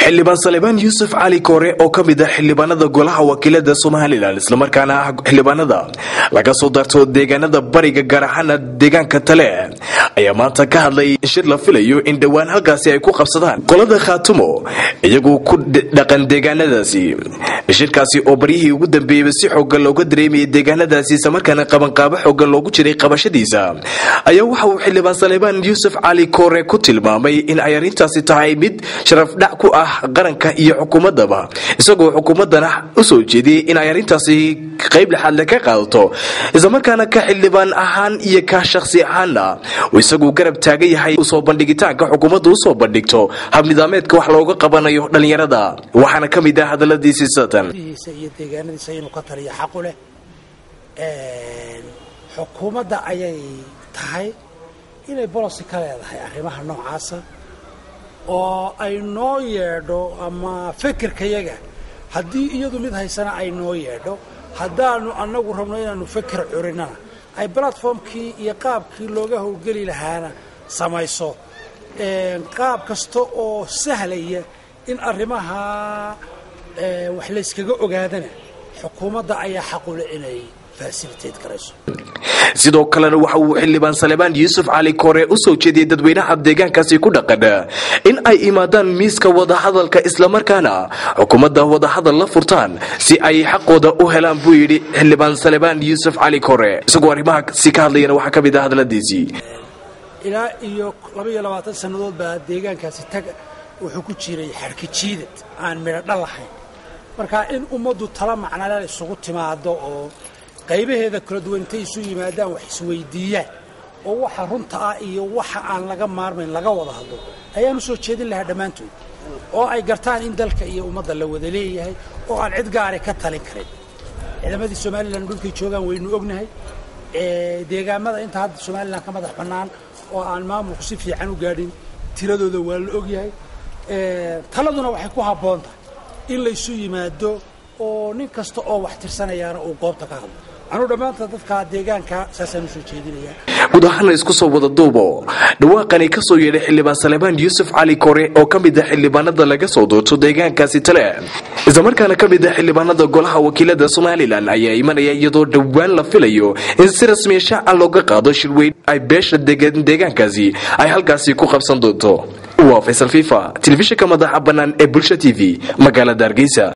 xildhibaan salebaan yuusuf cali koore oo ka mid ah xildhibaanada golaha wakiilada somalilan islamarkaana ah xildhibaanada laga soo darto deegaanada bariga gaar ahaana deegaanka tale ayaa maanta ka hadlay shir la filayo in dhowaan halkaasi ay ku qabsadaan qolada khaatumo iyagoo ku dhaqan deegaanadaasi shirkaasi oo baryihii ugu dambeeyeyba si xoogan looga dareemayay deegaanadaasi islamarkaana qabanqaabo xoogan loogu jiray qabashadiisa ayaa waxa uu xildhibaan salebaan yuusuf cali koore ku tilmaamay in ay arrintaasi tahay mid sharafdhac ku ah qaranka iyo xukuumadaba isagoo xukuumadana u soo jeediyey in ay arrintaasi qayb lexaadle ka qaadato islamarkaana ka xildhibaan ahaan iyo ka shakhsi ahaanna uu isagu garab taagan yahay usoo bandhigitaanka xukuumadda usoo bandhigto habnidaameedka wax looga qabanayo dhallinyarada waxaana ka mid ah hadaladiisii satan iyo deegaanadiisa inuu ka taliyo xaqu leh xukuumadda ayay tahay inay bolosi ka leedahay arrimaha noocaasa oo ay noo yeedho ama fekerkayaga haddii iyadu mid haysana ay noo yeedho haddaanu annagu rabno inaanu feker curinana ay platformkii iyo qaabkii looga howlgeli lahaana samayso qaab kasta oo sahlaya in arrimaha wax layskaga ogaadana xukuumadda ayaa xaqule inay fasilitate karayso sidoo kalena waxa uu xildhibaan salebaan yuusuf cali koore u soo jeediyey dadweynaha deegaankaasi ku dhaqan in ay imaadaan miiska wadahadalka islamarkaana xukuumadda wadahadal la furtaan si ay xaqooda u helaan buu yidhi xildhibaan salebaan yuusuf cali koore isagoo arrimahaasi ka hadlayana waxaa ka mid ah hadaladiisii ilaa iyo laba iyo labaatan sannadood baa deegaankaasi tag wuxuu ku jiray xarka jiidad aan midho dhal lahayn marka in ummaddu tala macnaleel isugu timaado oo qaybaheeda kala duwan intay isu yimaadaan wax isweydiiyaan oo waxa runta ah iyo waxa aan laga maarmayn laga wada hadlo ayaan u soo jeedin lahaa dhammaantood oo ay gartaan in dalka iyo ummadda la wada leeyahay oo aan cid gaari ka talin karin ciidamadii somalilan dhulkay joogaan waynu ognahay deegaamada inta hadda somalilan ka madax bannaan oo aan maamulku si fiican u gaadhin tiradooda waa la ogyahay taladuna waxay ku habboon tahay in laysu yimaado oo nin kasta oo wax tirsanayaana uu goobta ka hadlo anuu dhammaanta dadka deegaanka saasaan usoo jeedinayaa guud ahaana isku soo wada duubo dhawaaqani ka soo yeedhay xildhibaan salebaan yuusuf cali kore oo ka mid ah xildhibaanada laga soo doorto deegaankaasi tale islamarkaana ka mid ah xildhibaanada golaha wakiilada somalilan ayaa imanaya iyadoo dhowaan la filayo in si rasmiya shaaca looga qaado shirweyn ay beesha deegaankaasi ay halkaasi ku qabsan doonto waa faysal fifa telefishinka madaxa bannaan ee bulsha t v magaalada hargeysa